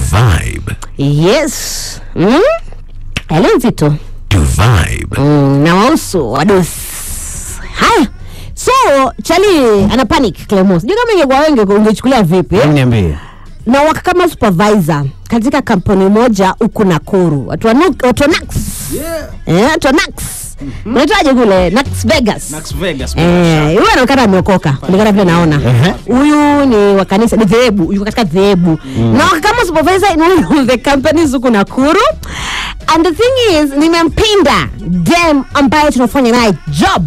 vibe, yes mm? ele nzito to vibe, mm, na wausu wados haya so chali ana panic clemos sijui kama ingekuwa wengi ungechukulia vipi Hebu niambie na waka kama supervisor katika kampuni moja huku Nakuru watu wa Nuk- watu wa Nax eh, watu wa Nax unaitaje kule Nax Vegas Nax Vegas. Eh, huyu anaonekana ameokoka kulingana vile naona Ehe. huyu ni wa kanisa ni dhehebu yuko katika dhehebu na waka kama supervisor in one of the companies huku Nakuru and the thing is nimempenda dem ambaye tunafanya naye job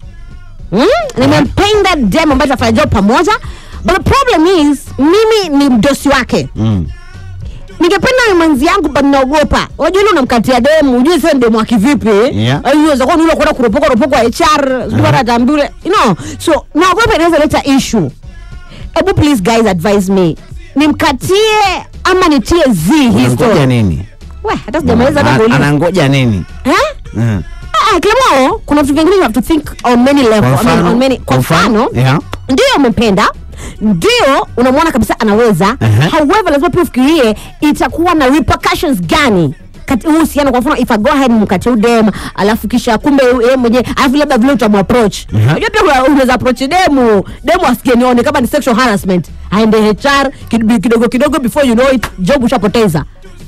Mm? nimempenda dem ambaye tunafanya job pamoja but the problem is mimi ni mdosi wake Mm. ningependa ni mwenzi yangu but naogopa unajua ile unamkatia demu ujue sasa ni demu wa kivipi Yeah. iweza kuwa ni ule kwenda kuropoka ropoka HR sijui hata ataambiwa ule you know so naogopa inaweza leta issue hebu please guys advise me nimkatie ama nitie z hii Unangoja story nini we hata sijamaliza hata Ana- kuuliza anangoja nini eh Mm. Ah, Clemo, kuna vitu vingine you have to think on many level. Kwa I mean, mfano? on many, kwa Kwa mfano? mfano Yeah. ndio umempenda ndio unamwona kabisa anaweza Ehe. however lazima pia ufikirie itakuwa na repercussions gani kati huu uhusiano kwa mfano if I go ahead mkate udem alafu kisha kumbe yeye mwenyewe alafu labda vile utamuapproach Ehe. unajua pia kuna- unaweza approach demu demu asikie nione kama ni sexual harassment aende HR kid- kidogo kidogo before you know it job ushapoteza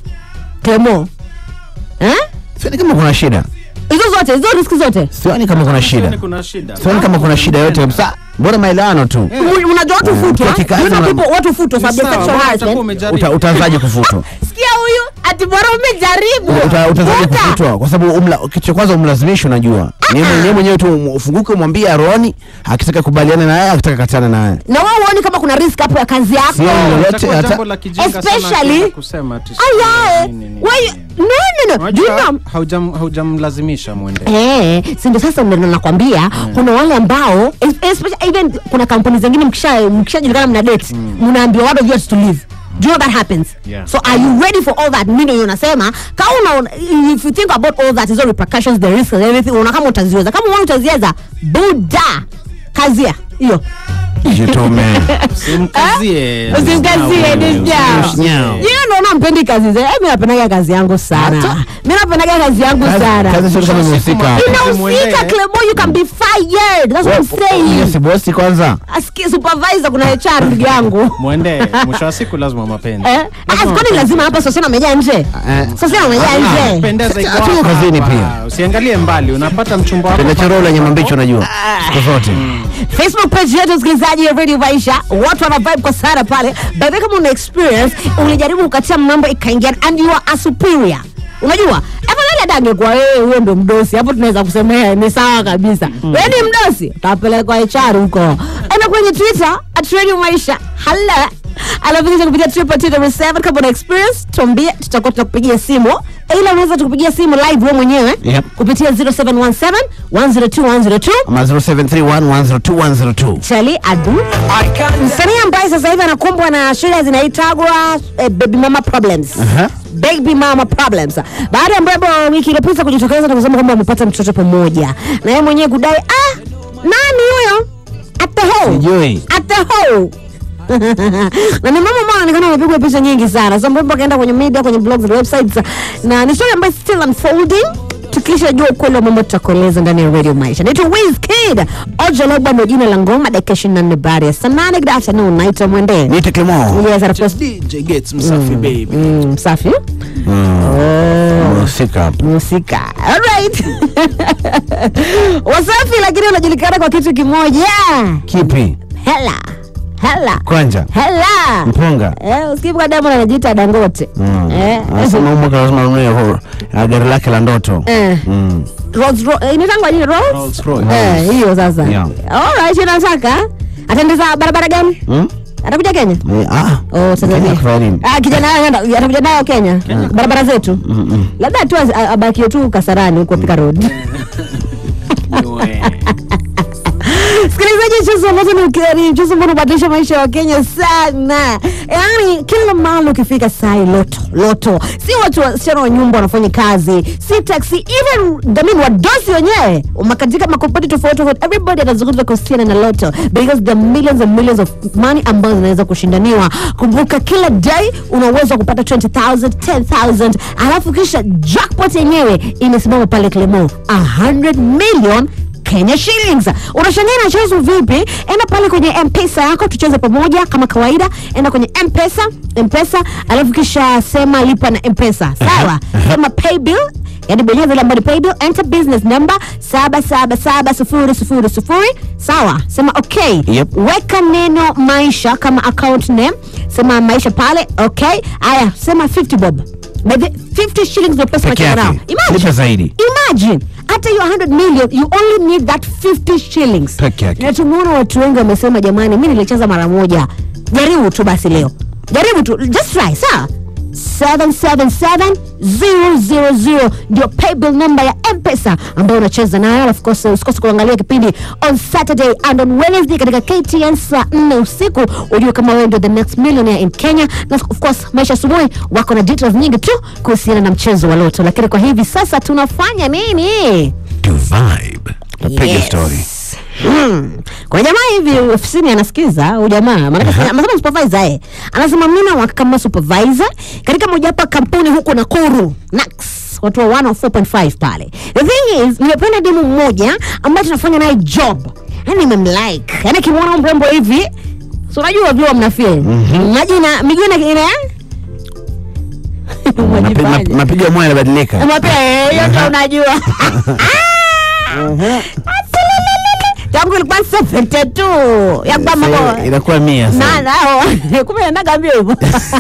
Clemo eh sioni kama kuna shida hizo zote hizo riski zote sioni kama kuna shida Sioni kuna shida. sioni kama kuna shida yote kabisa bora maelewano tu Mu- unajua watu Eh, futwa kwa kikazi you know una- people watu futwa sababu ya Sawa, sexual utakuwa harassment umejaribu. Uta- utaanzaje kufutwa sikia huyu ati bora umejaribu Uta- utaanzaje Futa. kufutwa kwa sababu umla- kitu cha kwanza umlazimisha unajua ni yeye mwenyewe mwenyewe tu um- ufunguke umwambie aroni akitaka kubaliana naye akitaka katana naye na wewe uone kama kuna risk hapo ya kazi yako Sioni lolote Itakuwa hata jambo la kijinga sana Especially- akianza kusema ati ayae nini, nini, Why- nini. no no no do you Unajua, know haujam- haujamlazimisha mwende Eh, si ndio sasa ndio nakwambia kuna wale ambao es- especially even kuna kampuni zingine mkisha mkishajulikana mna date mnaambiwa what of yours to leave Do you know that happens? Yeah. So are you ready for all that? Mimi ndio nasema kama una if you think about all that, hizo repercussions, the risks and everything, unaona kama utaziweza. Kama unaona utaziweza, buda. Kazia. Hiyo. jitume simkazie Usimkazie Nyau. Dijao. Nyau. Yeye ndo unampendi kazi zake. Mimi napendaga kazi yangu sana. Mimi napendaga kazi yangu Kazi- sana. kazi sio kama imehusika Inahusika Clemo, you can be fired. That's what I'm Yeye saying. si bosi kwanza Asikie supervisor kuna HR ndugu yangu. mwende mwisho wa siku lazima mapenzi Eh, ah, kwani lazima hapa sosena amejaa nje? Eh. Sosena amejaa nje. pendeza iko Hatuko hapa, kazini hapa. pia. usiangalie mbali unapata mchumba wako pendachoroo lenye mambicho unajua siku zote Facebook page yetu msikilizaji ya Radio Maisha, watu wana vibe kwa sana pale. By the way, kama una experience ulijaribu kukatia mambo ikaingia and you are a superior. Unajua? Afadhali hata angekuwa wewe wewe ndo mdosi. Hapo tunaweza kusemea ni sawa kabisa. Wewe ni mdosi, utapelekwa HR huko. Enda kwenye Twitter at Radio Maisha. Hala. Alafu kisha kupitia triple two double seven kama una experience tuambie, tutakuwa tunakupigia simu. Ila unaweza tukupigia simu live wewe mwenyewe Yep. kupitia 0717 102 102 ama 0731102102 Charlie Adu, msanii ambaye sasa hivi anakumbwa na shida zinaitagwa eh, baby mama problems. Aha. Baby mama problems. Baada ya Mbwebo wiki iliyopita kujitokeza na kusema kwamba wamepata mtoto pamoja, na yeye mwenyewe kudai ah, nani huyo at the hole Sijui. at the hole na ni mama ambao anaonekana amepigwa picha nyingi sana. So Mbwebo akaenda kwenye media, kwenye blogs na websites, na ni story ambayo still unfolding tukisha jua ukweli wa mambo tutakueleza ndani ya Radio Maisha. Naitwa Wizkid. Ojologba ndio jina la ngoma, dakika 24 baada ya saa nane. Good afternoon, naitwa Mwende. niite Clement Yes, and of course, DJ gets msafi baby mm, msafi. mhusika hapo Musika. Alright. Wasafi lakini unajulikana kwa kitu kimoja. kipi Hela. Hela. kwanja Hela. mpunga Eh, usikivuka Diamond anajiita Dangote. Mm. Eh. anasema huyu mwaka lazima anunue ho- ah, gari lake la ndoto Eh. Mm. Rolls Royce. Eh, inaitangwa nini Rolls? Rolls Royce. Eh, hiyo sasa. Yeah. Alright, inataka. Ataendeza barabara gani? Mm? Atakuja Kenya? Eh, ah. Oh, Tanzania. Kenya kufanya nini? Ah, kijana yeye anaenda atakuja nayo Kenya. Barabara zetu. Labda tu az- a- abakie tu Kasarani huko Thika Road. Sikilizaji, mchezo ambazo ni ukari, mchezo ambao unabadilisha maisha ya Wakenya sana. Yaani kila mahali ukifika sai loto loto, si watu wasichana wa nyumba wanafanya kazi, si taxi, even I mean wadosi wenyewe makatika makompani tofauti tofauti, everybody anazungumza kuhusiana na loto because there are millions and millions of money ambazo zinaweza kushindaniwa. Kumbuka kila day una uwezo wa kupata 20000 10000 alafu kisha jackpot yenyewe imesimama pale Clemo 100 million Kenya shillings. Unashangaa inachezwa vipi? Enda pale kwenye M-Pesa yako tucheze pamoja kama kawaida. Enda kwenye M-Pesa, M-Pesa, alafu kisha sema lipa na M-Pesa. Sawa? Sema pay bill yani bonyeza ile ambayo ni pay bill, enter business number 777000 sawa, sema okay. Yep. Weka neno maisha kama account name, sema maisha pale, okay. Aya, sema 50 bob. By the 50 shillings ndio pesa Peke unacheza nao. yake. Lipa zaidi. Imagine hata hiyo 100 million you only need that 50 shillings. Peke yake. Na tumeona watu wengi wamesema jamani, mimi nilicheza mara moja. Jaribu tu basi leo. Jaribu tu, just try, sawa? 777000 ndio paybill number ya M-Pesa ambayo unacheza nayo. Of course usikose kuangalia kipindi on Saturday and on Wednesday katika KTN saa 4 usiku, ujue kama wewe ndio the next millionaire in Kenya. Na of course Maisha Asubuhi wako na details nyingi tu kuhusiana na mchezo wa loto, lakini kwa hivi sasa tunafanya nini? To vibe. Piga story. Hmm. Kwa jamaa hivi ofisini anasikiza huyu jamaa maana anasema supervisor eh. Anasema mimi na kama supervisor katika mojawapo ya kampuni huko Nakuru Nax watu wa 104.5 pale. The thing is nimependa demu mmoja ambaye tunafanya naye job. Yaani nimemlike. Yaani kimwona mrembo hivi So unajua vile mna feel. Maji na miguu ina ina Mapi- Mwajibaje? map- Mapigo ya moyo yanabadilika. Mwapia hiyo ndo unajua. Tangu ilikuwa 72 ya kwamba Sasa Inakuwa mia na sasa. nao kumbe anaga mbio hivyo.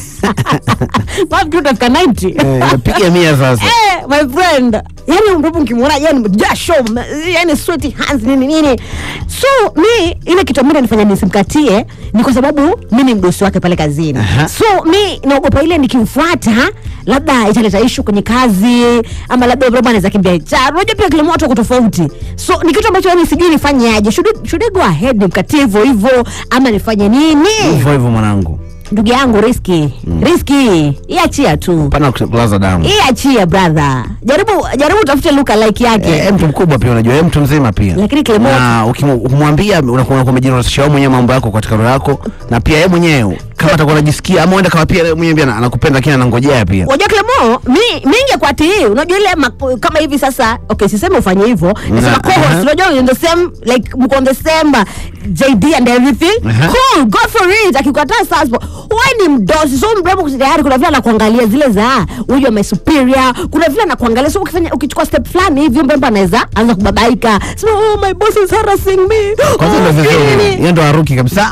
Mafikiri utafika 90. Eh, Inapiga mia sasa. Eh, my friend. Yaani mtoto ukimwona yani jasho, m- yani sweaty hands nini nini. So mi ile kitu ambacho nifanya nisimkatie ni kwa sababu mimi ni mdosi wake pale kazini. Aha. So mi naogopa ile nikimfuata labda italeta issue kwenye kazi ama labda labda anaweza kimbia HR. Unajua pia kila mtu ako tofauti. So ni kitu ambacho yani sijui nifanyaje. Should I- should I go ahead nimkatie hivyo hivyo ama nifanye nini? Hivyo hivyo mwanangu. Ndugu yangu riski. Riski. Iachia tu. Pana kulaza damu. Iachia brother. Jaribu jaribu utafute luka like yake. Eh, mtu mkubwa pia unajua, eh, mtu mzima pia. Lakini Clement- na ukimu- ukimwambia unakuwa unakuwa umejinasisha wewe mwenyewe mambo yako katika roho yako, na pia yeye mwenyewe kama atakuwa anajisikia ama uenda kama pia yeye mwenyewe pia anakupenda lakini anangojea pia. Wajua Clemo, mi mingi kwa tii, unajua ile ma- kama hivi sasa, okay, siseme ufanye hivyo. Nasema Na- co-host, aha. unajua in the same like mko on the same uh, JD and everything. Aha. Cool, go for it. Akikataa sasa, wewe ni mdosi, so mrembo tayari kuna vile anakuangalia zile za huyu my superior, kuna vile anakuangalia so ukifanya ukichukua step fulani hivi mrembo anaweza anza kubabaika. So oh my boss is harassing me. Kwanza Oh, ndio vizuri. nini? Yeye ndo aruki kabisa.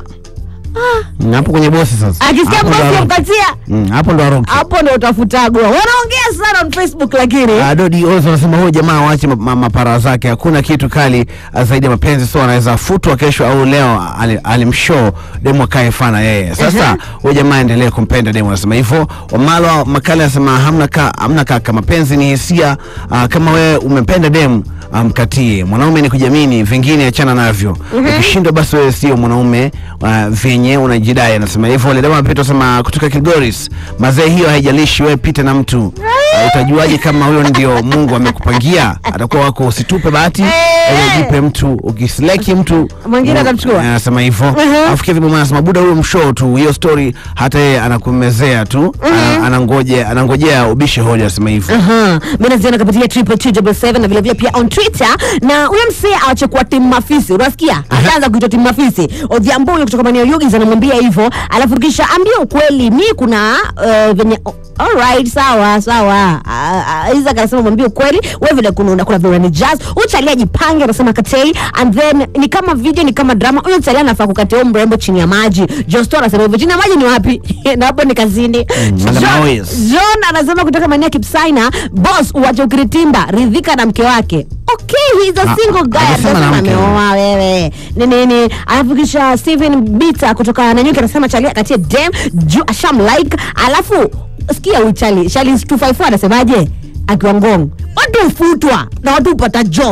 Na hapo kwenye bosi sasa. Akisikia Hapo ndo bosi aruki. amkatia, Mm, hapo ndo aruki. hapo ndo utafutagwa. Wanaongea sana on Facebook lakini Ah, Dodi Ozo anasema huyu jamaa waache ma- ma- mapara zake, hakuna kitu kali ah, zaidi ya mapenzi, so anaweza futwa kesho au leo, ali- alimshow demu akae fana yeye. Sasa huyu jamaa endelee kumpenda demu, anasema hivyo. Wamalo Makale anasema hamna ka, hamna kaka, mapenzi ni hisia. ah, kama wewe umependa demu amkatie. Mwanaume ni kujamini, vingine achana navyo. Ukishindwa basi wewe sio mwanaume uh, vyenye unajidai. Anasema hivyo. Ile demu anapita anasema kutoka Kilgoris, mazee, hiyo haijalishi, wewe pita na mtu Uh, utajuaje kama huyo ndio Mungu amekupangia? Atakuwa wako, usitupe bahati, Eh. eh, jipe mtu, ukisleki mtu Mwingine mm, atamchukua. eh, Anasema hivyo. Mhm. Alafu Kevin Mwana anasema buda, huyo mshow tu, hiyo story hata yeye anakumezea tu, ana- anangoje anangojea ubishe hoja, anasema hivyo. Aha, mimi naziona kupitia triple two double seven na vile vile pia on Twitter na huyo msee aache kuwa timu mafisi. Unasikia? Ataanza kuitwa timu mafisi. Odhiambo huyo kutoka maeneo Yugis anamwambia hivyo, alafu kisha ambia ukweli, mi kuna uh, venye oh, alright, sawa sawa. Uh, Isaac anasema mwambie ukweli, wewe vile kuna unakula vile ni jazz. Uchalia ajipange, anasema katei and then ni kama video, ni kama drama. Huyo chalia anafaa kukatia huyo mrembo chini ya maji. Josto anasema hivyo, chini ya maji ni wapi? na hapo ni kazini. Madam John- Moyes. John anasema kutoka maeneo ya Kipsaina, boss uwache ukiritimba, ridhika na mke wake. Okay, he's a Ah, single guy. hajasema na Anasema mke. ameoa wewe. Ni nini? Alafu kisha Steven Bita kutoka Nanyuki anasema Charlie akatie dem juu asham like. Alafu sikia huyu Charlie, Charlie 254 anasemaje? Akiwa ngong. Watu hufutwa na watu hupata job.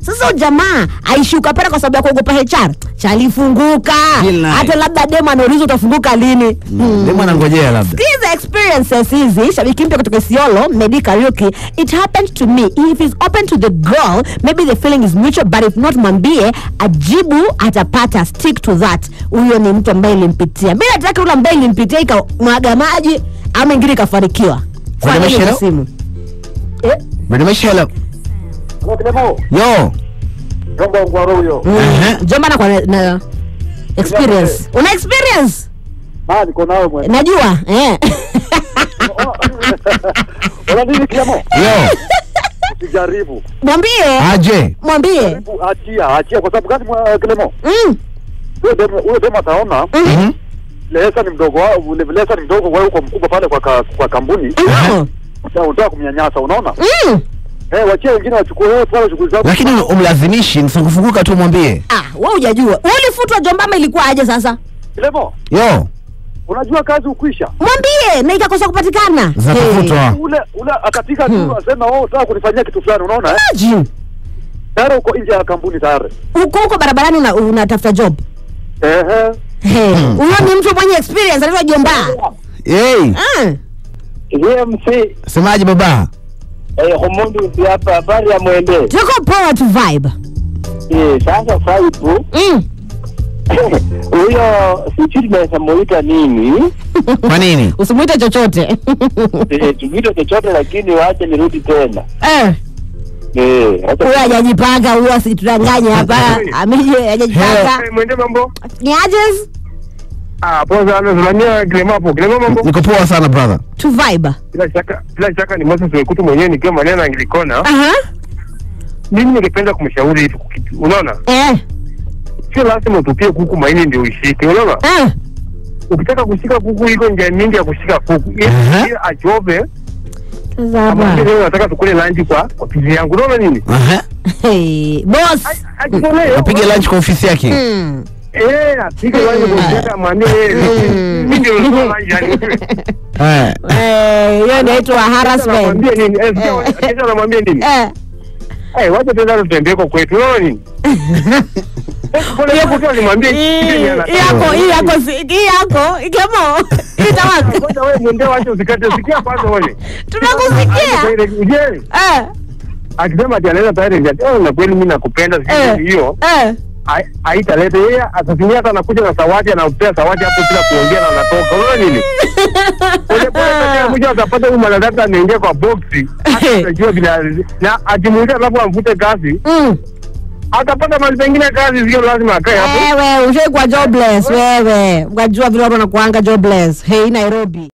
sasa huyu jamaa aishuka pale kwa sababu ya kuogopa HR chalifunguka Deal naye. hata labda demo anauliza utafunguka lini Hmm. demu anangojea labda These experiences hizi shabiki mpya kutoka Isiolo Medi Kariuki it happened to me if he's open to the girl maybe the feeling is mutual but if not mwambie ajibu atapata stick to that huyo ni mtu ambaye ilimpitia mi nataka yule ambaye ilimpitia ikamwaga maji ama ingine ikafanikiwa Kuna Kwa nini mashero? kwa simu eh? Mremesha hello Kilemo, yo jomba ngwaro huyo. Ehe. Jomba na kwa na, na experience una experience Ah, niko nawe mwe. najua eh. Ona nini Kilemo? yo Usijaribu. mwambie aje mwambie Jaribu achia, achia kwa sababu gani mwa- Kilemo? mm. Huyo demu huyo demu ataona Mhm. Lesa ni mdogo wao, ule Lesa ni mdogo wewe uko mkubwa pale kwa ka, kwa kampuni. Mm. Unataka unataka kumnyanyasa, unaona? Mm. Eh, wachie wengine wachukue wewe pale shughuli zako. lakini umlazimishi nisifunguka tu mwambie Ah, wewe hujajua. Wewe ulifutwa Jomba ama ilikuwa aje sasa? Kilemo, yo unajua kazi ukwisha. Mwambie na ikakosa kupatikana. zinatafutwa Ule ule akatika tu asema wewe unataka kunifanyia kitu fulani, unaona eh? Imagine. Tayari uko nje ya kampuni tayari. Uko huko barabarani una- unatafuta job. Ehe. Hey, Huyo ni mtu mwenye experience anaitwa Jomba. hey Ah. EMC semaje baba eh, Homondi usi hapa, habari ya mwende Tuko poa tu vibe. eh, sasa Faibu Mm. huyo sijui tunaweza muita nini kwa nini Usimuite chochote. eh, tuvite chochote, lakini wache nirudi tena Eh, eh, wacha- huyo hajajipanga huyo asitudanganye hapa. Amije hajajipanga. mwende mambo Ni ajes ah, poa sana Zulania Kilema hapo Kilema mambo niko poa sana brother tu vibe. bila shaka bila shaka ni Moses Wekutu mwenyewe nikiwa maneno angilikona Aha. mimi ningependa kumshauri hivi kitu unaona Eh. sio lazima utupie kuku maini ndio uishike unaona Eh. ukitaka kushika kuku iko njia mingi ya kushika kuku Aha. ili achove Sasa ama hapa. leo nataka tukule lunch kwa kwa pizi yangu unaona nini Aha. Hey, boss. ajitolee apige lunch kwa ofisi yake Mm. eh apige lunch kwa pizi yake amwambie Mm. mimi ndio nilikuwa lunch yani Eh. Eh, hiyo inaitwa harassment. anamwambia nini eh sio kesho anamwambia nini Eh. eh wacha tena tutembee kwa kwetu unaona nini Eh, pole hapo tu alimwambia kitu yenye Hii anataka. yako hii yako si- hii yako ikemo itawaka Kwanza wewe mwende wache usikate sikia kwanza wewe tunakusikia je eh akisema ati analeta tayari ati oh na kweli mimi nakupenda eh sisi hiyo eh hai- haitaleta yeye atasimia hata anakuja na zawadi anaupea zawadi hapo bila kuongea na anatoka unaona nini pole pole tena kuja atapata huyu mwanadada anaingia kwa boxi hata atajua bila na akimuuliza alafu amvute kazi mm atapata mahali pengine kazi sio lazima akae hapo wewe ushai kwa jobless wewe ukajua vile watu wanakuanga jobless hey Nairobi